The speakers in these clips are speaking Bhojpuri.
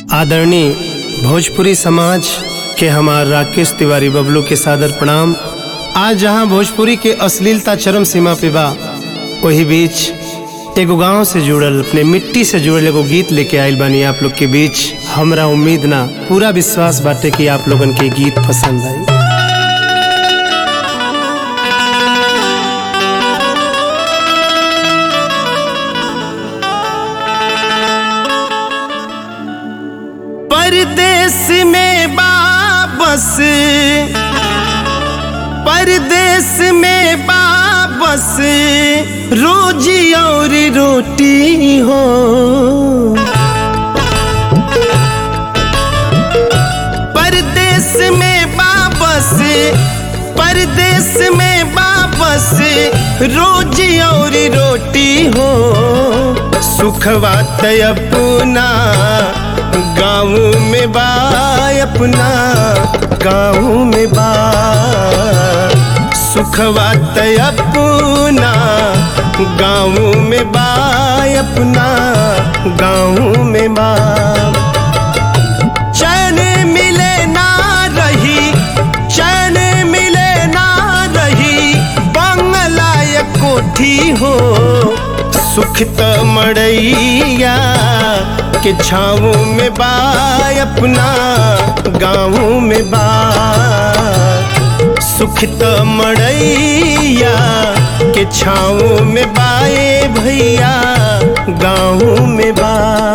आदरणीय भोजपुरी समाज के हमार राकेश तिवारी बबलू के सादर प्रणाम आज जहां भोजपुरी के अश्लीलता चरम सीमा पे बा वही बीच एगो गांव से जुड़ल अपने मिट्टी से जुड़ल एगो गीत लेके आइल बानी आप लोग के बीच हमरा उम्मीद ना पूरा विश्वास बाटे कि आप लोगन के गीत पसंद आई परदेश में बाबस परदेश में बाबस रोजी और रोटी हो परदेश में बाबस परदेश में बाबस रोजी और रोटी हो सुखवा तय अपना गाँव में बा अपना गाँव में बा सुखवा तय अपना गाँव में बा अपना गाँव में बा चैन मिले ना रही चैन मिले ना रही बंगला या कोठी हो सुख त मड़ैया के छाँव में बा अपना गाँव में बा सुख त मड़ैया के छाँव में बाए भैया गाँव में बा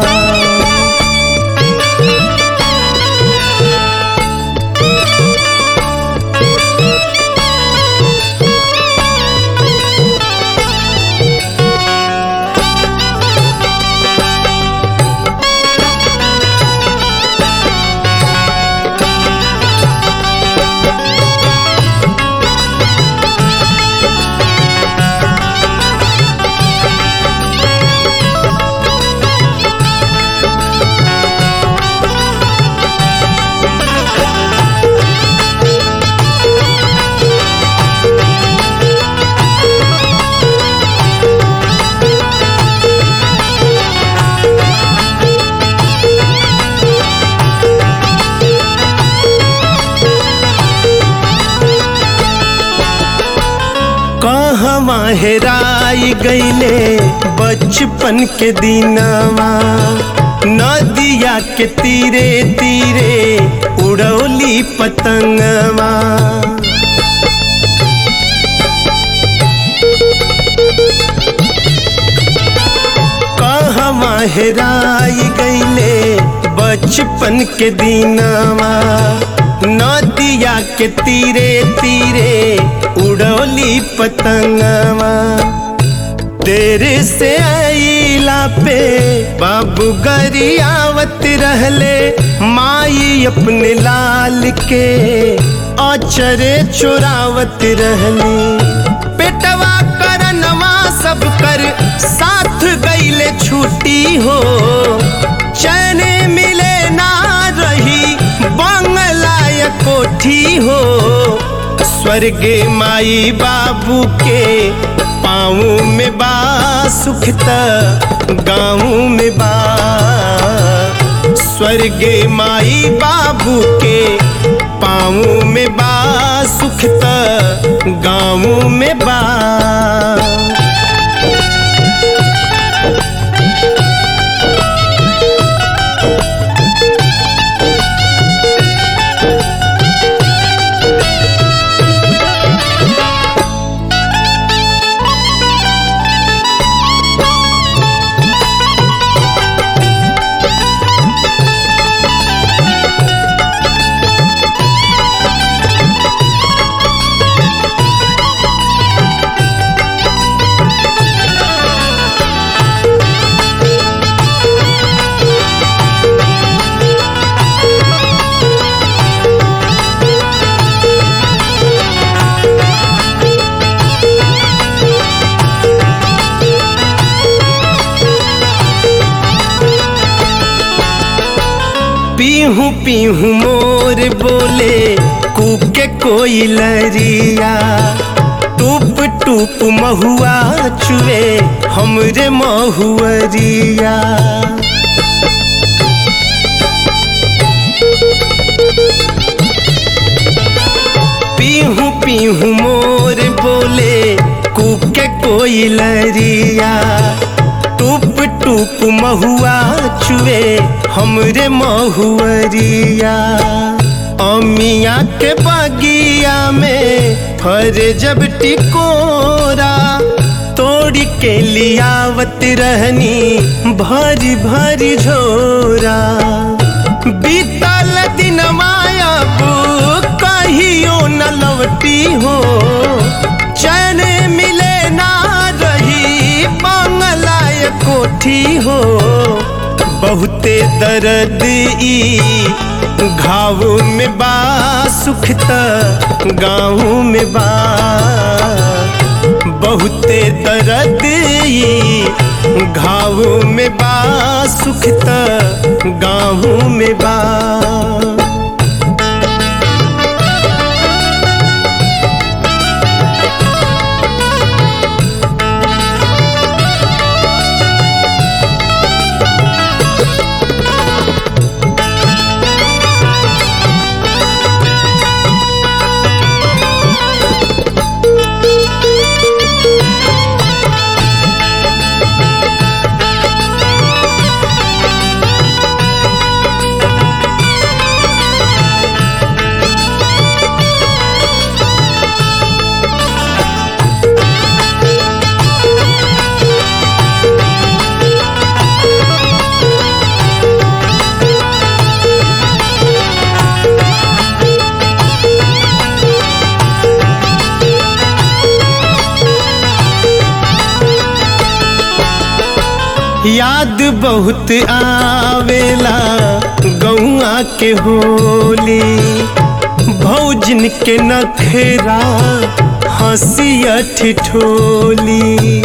कहवा हेराई गईले बचपन के दिनवा नदिया के तीरे तीरे उड़ौली पतंगवा कहवा हेराई गईले बचपन के दिनवा नदिया के तीरे तीरे उड़ौली पतंगवा तेरे से आईला पे बाबू गरियावत रहले माई अपने लाल के अचरे चुरावत रहली पेटवा करनवा सब कर साथ गईले छुट्टी हो चैन मिले ना रही बंगला या कोठी हो स्वर्गे माई बाबू के पाँव में बा सुख त गाँव में बा स्वर्गे माई बाबू के पाँव में बा सुख त गाँव में बा पीहू पीहू मोर बोले कूके कोई लरिया टूप टूप महुआ चुए हमरे महुअरिया पीहू मोर बोले कुके कोई लरिया टूप टूप महुआ चुए हमरे महुअरिया अमिया के बगिया में फर जब टिकोरा तोड़ के लियावत रहनी भरी भरी झोरा बीतल दिन माया कहियो न लौटी हो चैन मिले ना रही बांगलाय कोठी हो बहुते दर्द ई घाव में बा सुख त गाँव में बा बहुते दर्द ई घाव में बा सुख त गाँव में बा याद बहुत आवेला गौआ के होली भौजन के नखेरा हंसिया ठिठोली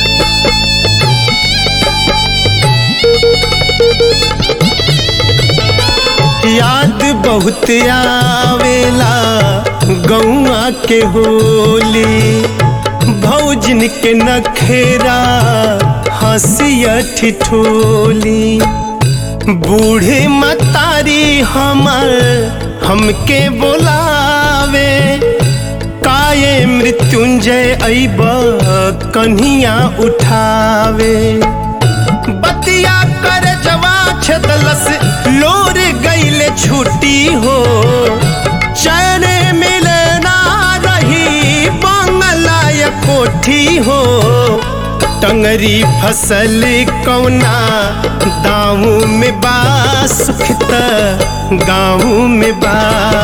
याद बहुत आवेला गौआ के होली भौजन के नखेरा हंसिया ठिठोली बूढ़े मतारी हमर हमके बोलावे काये मृत्युंजय अब कन्हिया उठावे बतिया कर जवा छदलस लोर गईले छुट्टी हो चैन मिले ना रही बंगला कोठी हो टंगरी फसल कौना दाऊ में बा सुखत गाँव में बा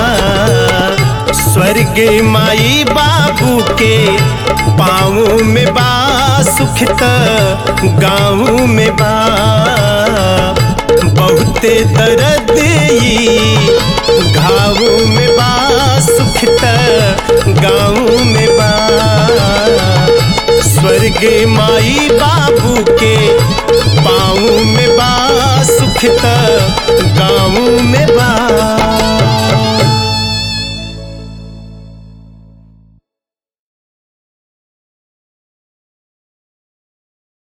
स्वर्ग माई बाबू के पाँव में बा सुखत गाँव में बा बहुते दर्द ई घाव में बा सुखत गाँव में बा स्वर्ग माई